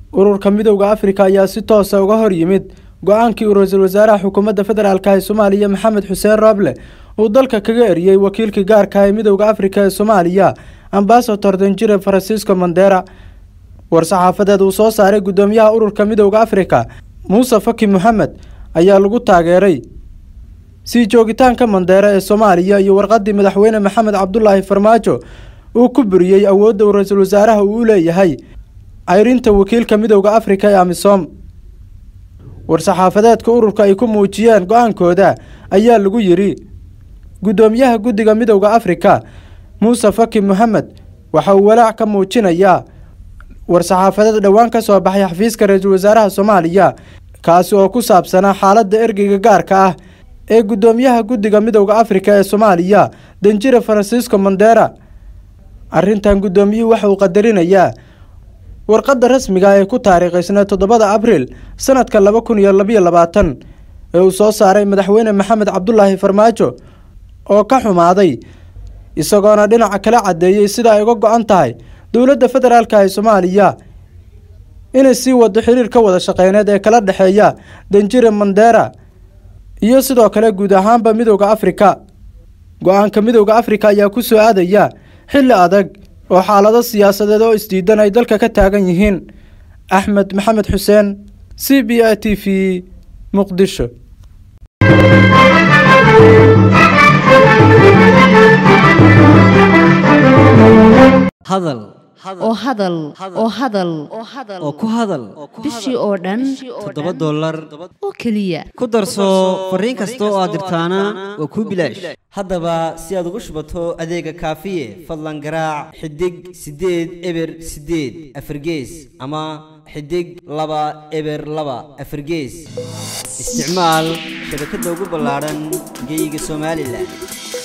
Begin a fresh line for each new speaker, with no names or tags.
ururka midowda afrika ayaa si toosa uga hor yimid go-aankii uu ra-iisul wasaaraha xukuumadda federaalka ee soomaaliya maxamed xuseen rooble uu dalka kaga eriyey wakiilkii gaarka ee midowda afrika ee soomaaliya ambasador danjire francisco mandera war-saxaafadeed uu soo saaray guddoomiyaha ururka midowda afrika muuse faki moxamed ayaa lagu taageeray sii joogitaanka mandeera ee soomaaliya iyo warqadii madaxweyne maxamed cabdulaahi farmaajo uu ku buriyey awoodda uu ra-iisul wasaaraha uu u leeyahay ceyrinta wakiilka midowda afrika ee amisom war-saxaafadeedka ururka ay ku muujiyeen go-aankooda ayaa lagu yidhi guddoomiyaha guddiga midowda afrika muuse faki moxamed waxa uu walaac ka muujinayaa war-saxaafadeed dhowaan ka soo baxay xafiiska ra-iisul wasaaraha soomaaliya kaasi oo ku saabsanaa xaaladda ergeyga gaarka ah ee guddoomiyaha guddiga midowda afrika ee soomaaliya danjire francisco mandera arrintan guddoomiyuhu waxa uu qadarinayaa warqadda rasmiga ee ku taariikhaysnaa toddobada abriil sanadka laba kun iyo labayo labaatan ee uu soo saaray madaxweyne maxamed cabdulaahi farmaajo oo ka xumaaday isagoona dhinaca kala caddeeyey sida ay uga go-an tahay dowladda federaalka ee soomaaliya inay sii wado xiriir ka wada shaqeyneed ee kala dhexeeya danjire mandera iyo sidoo kale guud ahaanba midowda afrika go-aanka midowda afrika ayaa ku soo aadaya xilli adag oo xaalado siyaasadeed oo isdiidan ay dalka ka taagan yihiin axmed maxamed xuseen c b a t v muqdisho
hadal
oo hadal oo hadal
oo ku hadal
bishii oo dhan
toddoba dollar
oo keliya
ku darso fariin kasta oo aad dirtaana waa kuu bilaash haddaba si aad ugu shubato adeega kaafiye fadlan garaac xidig siddeed eber siddeed afargees ama xidig laba eber laba afargees isticmaal shabakadda ugu ballaadhan geyga somalilan